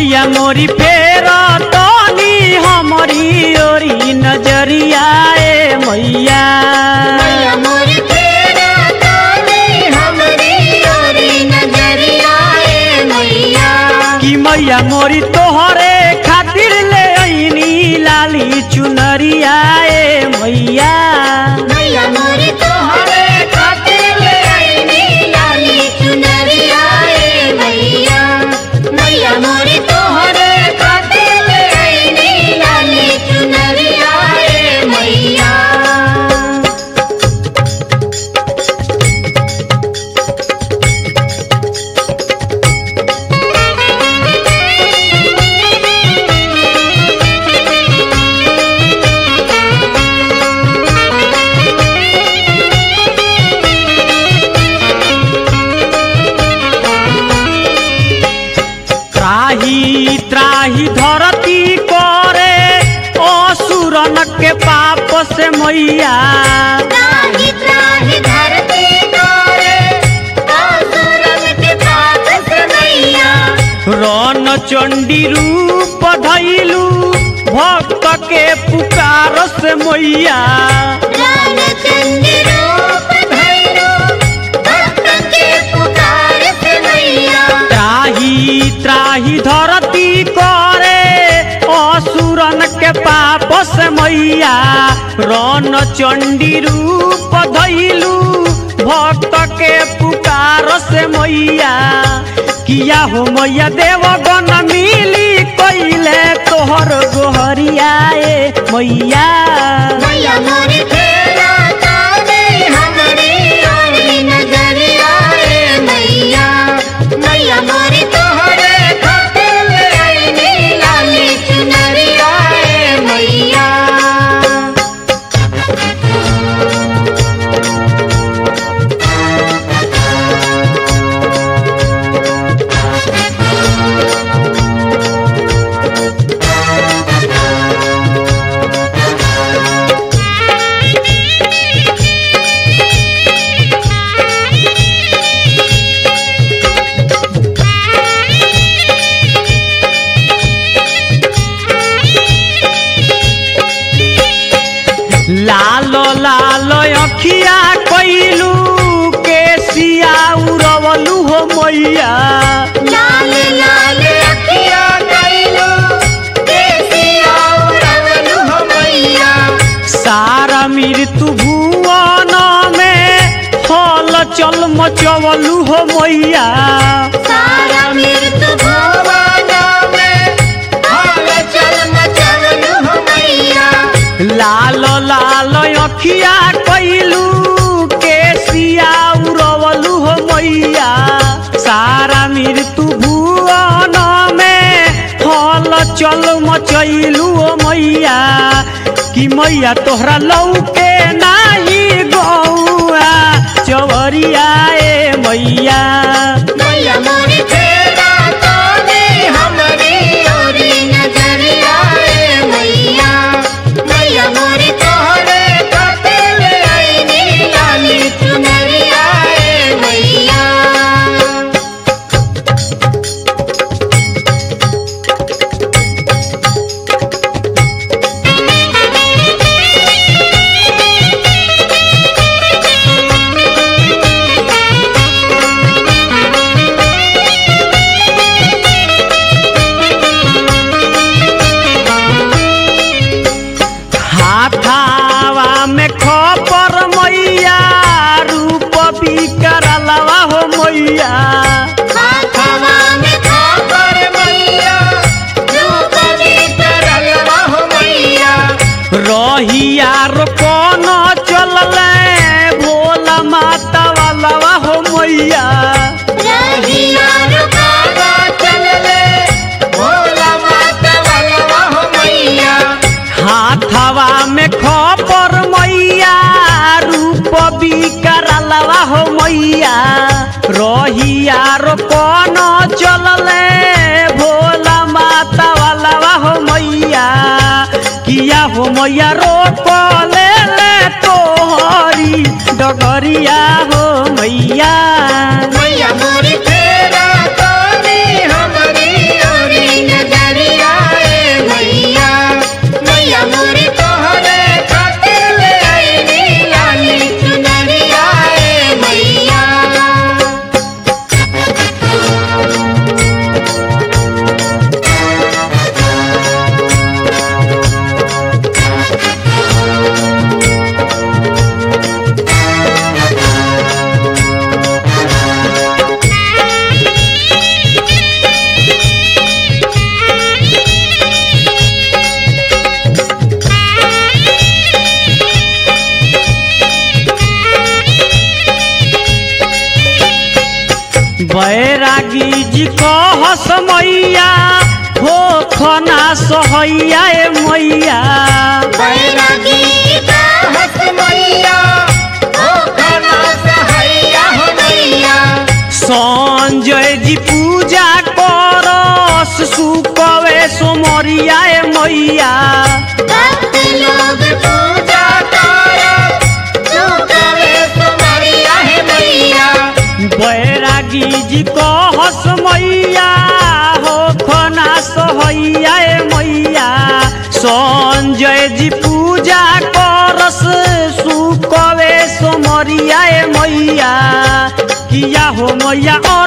मैया मोरी फेर तनी हमरी ओरी नजरिया ए मैया मैया मोर तेरा ताने हमरी ओरी नजरिया ए मैया कि मैया मोरी तोहरे खातिर ले ऐनी लाली चुनरिया ए मैया मैया मोर तोहरे खातिर ले आईनी लाली चुनरिया ए मैया मैया मोर तोहरे खातिर ले आईनी लाली चुनरिया ए मैया त्राही त्राही धरती करे असुरन के पाप से मैया त्राहि त्राहि धरती तोरे असुरन के पाप से मैया रन चंडी रूप धैलू भक्त के पुकार से मैया रामचंद्र रूप धैर्य भक्त के पुकार से मैया त्राही त्राही धरती करे असुरन के पाप से मैया रन चंडी रूप धैलू भक्त के पुकार से मैया किया हो मैया देवगन मिली कैले तोहर गोहरिया ए मैया मैया मोर तेरा ताने हमरी ओरी नजरिया ए मैया मैया मोर तोहरे खातिर ले आईनी लाली चुनरिया ए मैया लालो लालो अखिया कैलू के सिया उड़वलू हो मैया लाल लाल अखिया कैलो केसिया उड़वलु हो मैया सारा मृत्यु भुवन में फल चल मचवलू हो मैया सारा मृत्यु भुवन में हाल चल मचवलु हो मैया लालो लालो अखिया कैलू के सिया उड़वलू हो मैया सारा मृत्यु भुवन में फल चल मचैलू हो मैया कि मैया तोहरा लौके नाही गौआ चवरिया ए मैया मैया मोर तेरा ताने हमरी ओरी नजरिया ए मैया मैया मोर तोहरे खातिर ले आईनी लाली चुनरिया ए मैया हाथावा में खपर मैया रूप बिकरलवा हो मैया हाथवा में खापर मैया रूप बिकरलवा हो मैया रहिया रो कौन चलले भोला माता वालवा हो मैया रहिया रुकावा चलले भोला माता वालवा हो मैया हाथवा में खपर मैया रूप बिकरलवा हो मैया रहिया रो कौन चलले भोला माता वालवा हो मैया किया हो मैया रोक ले ले तोहरी डगरिया हो मैया मैया मोरी तेरा ताने हमरी ओरी बैरागी जी कहस मैया हो खना सहैया ए मैया बैरागी का हस मैया ओ खाना सहैया हो मैया संजय जी पूजा करस सुकवे सोमरिया ए मैया भक्त लोग पूजा कर सुकवे सुमरिया है मैया बैरागी जी कहस मैया हो खना सहैया ए मैया संजय जी पूजा करस सुकवे सोमरिया ए मैया किया हो मैया और